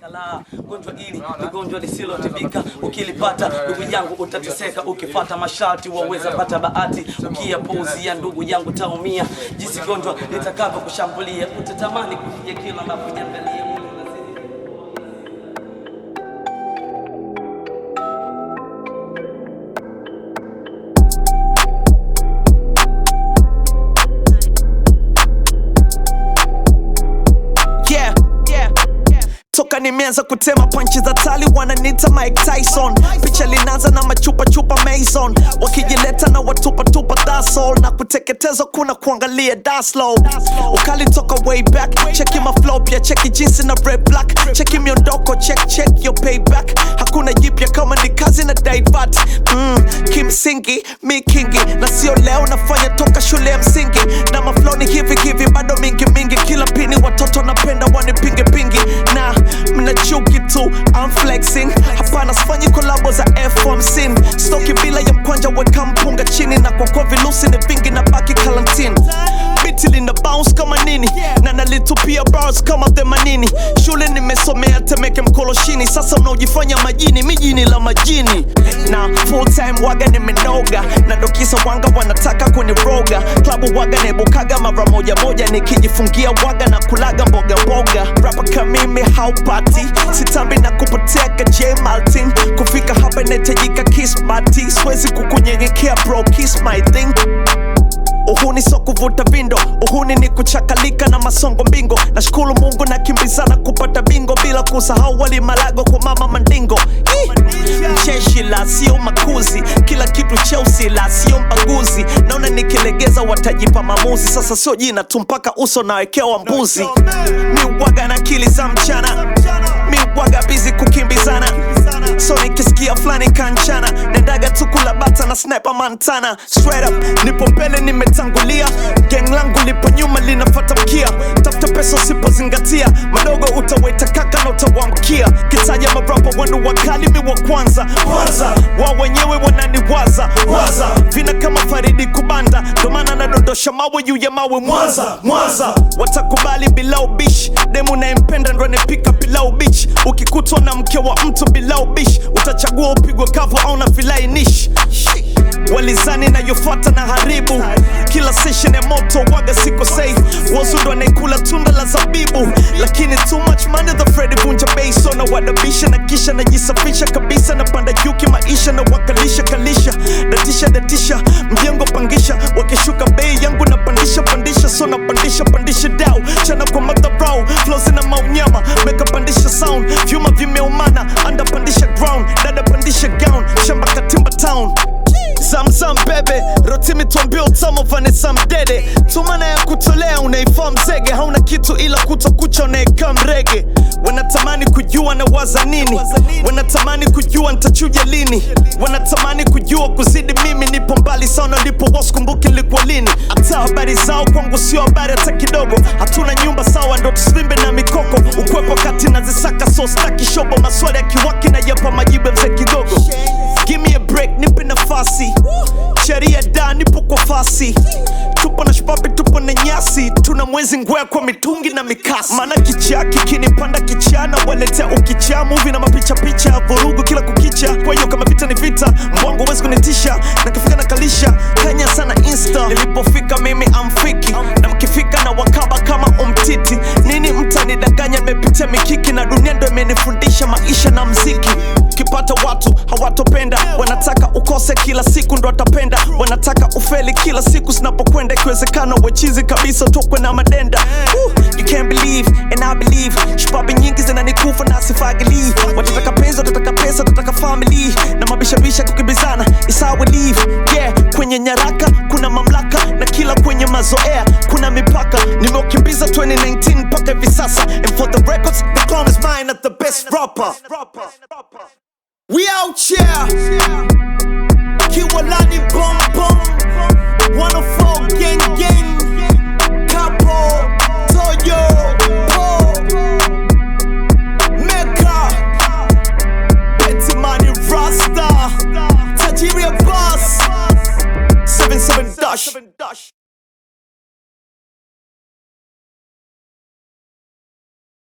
Kala, gonjwa hili ni gonjwa lisilotibika, ukilipata ndugu yangu utateseka, ukifata masharti waweza pata bahati, ukiyapuuzia ndugu yangu taumia, jinsi gonjwa litakavyo kushambulia, utatamani kufikia kila unapojiangalia mwili unazidi yeah, yeah. toka nimeanza kutema panchi za tali wananita Mike Tyson picha linaanza na machupa chupa Mason wakijileta na watupa tupa that's all na kuteketezwa kuna kuangalia daslow ukali toka way back cheki maflow pia cheki jinsi na red black cheki miondoko check check your payback hakuna jipya kama ni kazi na daivat mm, kimsingi mi kingi na sio leo nafanya toka shule ya msingi na maflow ni hivi hivi bado mingi mingi kila pini watoto napenda wanipinge pingi na mnachuki tu I'm flexing hapana sifanyi kolabo za F1 stoki bila ya mkwanja weka mpunga chini na kwa kwa vilusi ni vingi na baki kalantin biti lina bounce kama nini na nalitupia bars kama themanini shule nimesomea temeke mkoloshini sasa unaojifanya majini mijini la majini na full time waga nimenoga na dokisa wanga wanataka kuniroga klabu waga nebukaga mara moja moja nikijifungia waga na kulaga mboga mboga rapa kamimi haupati sitambi na kupoteka j maltin kufika hapa inahitajika kismati siwezi kukunyenyekea bro kiss my thing uhuni so kuvuta vindo uhuni ni kuchakalika na masongo mbingo nashukuru mungu na kimbizana kupata bingo bila kusahau wali malago kwa mama mandingo Ih! jeshi la sio makuzi kila kitu cheusi la sio mbaguzi naona nikilegeza watajipa mamuzi sasa sio jina tu mpaka uso nawekewa mbuzi miwaga na akili za mchana miwaga bizi kukimbizana so nikisikia fulani kanchana nendaga tu kula bata na sniper mantana straight up nipo mbele nimetangulia gang langu lipo nyuma linafata mkia tafuta pesa usipozingatia madogo utaweta kaka na utawamkia kitaja marapa wanu wakali mi wa kwanza kwanza wa wenyewe wananiwaza waza vina kama faridi kubanda ndomana nadondosha mawe juu ya mawe mwanza mwanza watakubali bila ubishi demu nayempenda ndo anepika pilau bichi ukikutwa na mke wa mtu bila ubishi utachagua upigwe kavu au na vilainishi walizani nayofuata na haribu kila session ya moto waga siko safe wazundo anaikula tunda la zabibu lakini too much money the Freddy vunja bei so na wadabisha na kisha najisafisha kabisa na panda juki maisha na wakalisha kalisha datisha datisha mjengo pangisha wakishuka bei yangu na pandisha pandisha so na pandisha pandisha dau chana kwa madharau flows na maunyama meka pandisha sound vyuma vimeumana anda pandisha ground dada pandisha gown shamba katimba town zamzam bebe rotimi tuambia utamo vanessa mdede tumana ya kutolea unaifaa mzege hauna kitu ila kutokucha unaekaa mrege wanatamani kujua na waza nini wanatamani kujua ntachuja lini wanatamani kujua kuzidi mimi nipo mbali sana lipo waskumbuki likuwa lini hata habari zao kwangu sio habari hata kidogo hatuna nyumba sawa ndo tusivimbe na mikoko ukwepo kati nazisaka so staki shobo maswali ya kiwaki na yapa majibu ya mzee kidogo Give me a break, nipe nafasi sheria da nipo kwa fasi tupo na shpapi tupo na nyasi tuna mwezi ngwea kwa mitungi na mikasi maana kichaa kikinipanda kichana waletea ukichaa muvi na mapicha picha ya vurugu kila kukicha kwa hiyo kama vita ni vita mbwangu wezi kunitisha nakifika na kalisha kanya sana insta nilipofika mimi amfiki na mkifika na wakaba kama umtiti nini mtanidanganya nimepitia mikiki na dunia ndo imenifundisha maisha na mziki ukipata watu hawatopenda wanataka ukose kila siku ndo atapenda wanataka ufeli kila siku zinapokwenda ikiwezekana wechizi kabisa tokwe na madenda Woo, you can't believe and I believe shpabi nyingi zinanikufa na sifagili watataka penzi watataka pesa watataka family na mabishabisha kukimbizana isawe leave yeah kwenye nyaraka kuna mamlaka na kila kwenye mazoea kuna mipaka nimeukimbiza 2019 mpaka hivi sasa and for the records the crown is mine at the best rapper We out here. Kiwalani boom boom. 104 gang gang